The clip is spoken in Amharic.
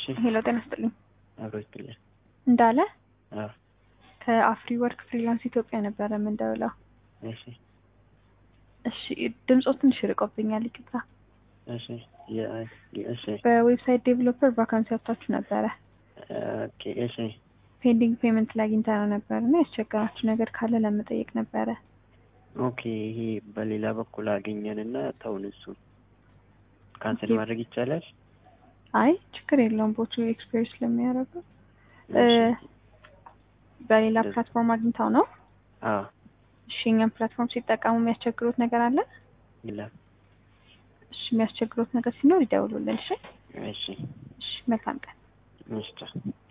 ሄሎ ጤና ይስጥልኝ። አብሮ ይስጥልኝ። እንዳለ አዎ ከአፍሪ ወርክ ፍሪላንስ ኢትዮጵያ ነበረ የምንደውለው። እሺ እሺ ድምፆ ትንሽ ርቆብኛል፣ ይቅርታ። እሺ የ- እሺ በዌብሳይት ዴቨሎፐር ቫካንሲ አውጥታችሁ ነበረ። ኦኬ እሺ ፔንዲንግ ፔመንት ላይ አግኝታ ነው ነበር እና ያስቸገራችሁ ነገር ካለ ለመጠየቅ ነበረ። ኦኬ ይሄ በሌላ በኩል አገኘን እና ተውን እሱን ካንሰል ኦኬ። ማድረግ ይቻላል? አይ ችግር የለውም ቦቱ ኤክስፔሪንስ ስለሚያደርጉ እ፣ እሺ በሌላ እንደዚህ። ፕላትፎርም አግኝታው ነው። አዎ እሺ እኛም ፕላትፎርም ሲጠቀሙ የሚያስቸግሩት ነገር አለ? ይላል። እሺ የሚያስቸግሩት ነገር ሲኖር ይደውሉልን። እሺ እሺ እሺ መልካም ቀን። እሺ